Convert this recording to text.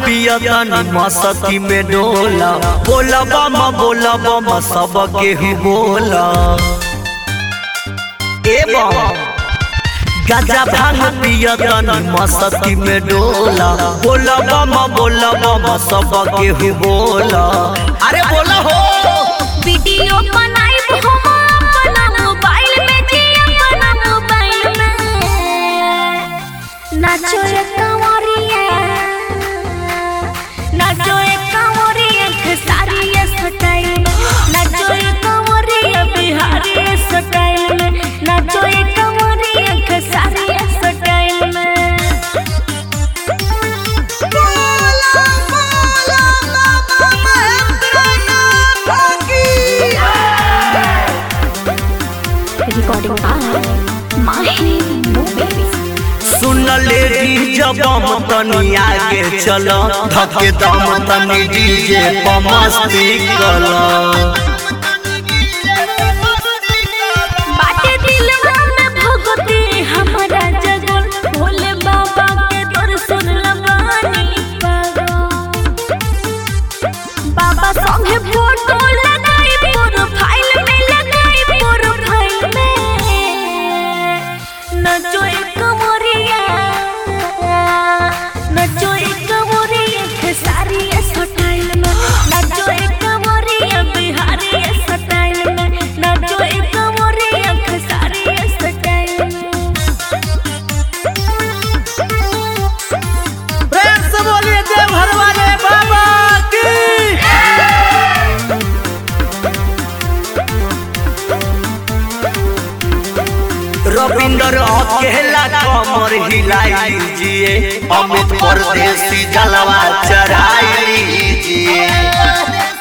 पिया तनी मस्ती में डोला बोला बम बोला बम सब केहू बोला ए बम गाजा भांग पिया तनी मस्ती में डोला बोला बम बोला बम सब केहू बोला अरे बोला हो वीडियो बनाइब हम अपना मोबाइल में जी अपना मोबाइल में नाचो ए कंवरिया नाचो ए कंवरिया खेसारी ए स्टाइल में नाचो ए कंवरिया बिहारी ए स्टाइल में नाचो ए कंवरिया खेसारी ए स्टाइल में बोला बोला बाबा महेंद्रनाथ की recording by Mahi Movies. सुन ले जब हम तनी आगे चल धके दम तनी डीजे पर मस्ती कल बाटे दिलवा में भगती हमारा जगल भोले बाबा के दर्शन लगानी पागल बाबा संगे फोटो लगाई प्रोफाइल में लगाई प्रोफाइल में नचो एक कमरिया नचो एक कमरिया खेसारी स्टाइल में नचो एक कमरिया बिहारी स्टाइल में नचो एक कमरिया खेसारी स्टाइल में प्रेम से बोलिए देवघर वाले बाबा की रविंदर अकेला कमर हिलाई लीजिए अमित परदेसी जलवा चढ़ाई लीजिए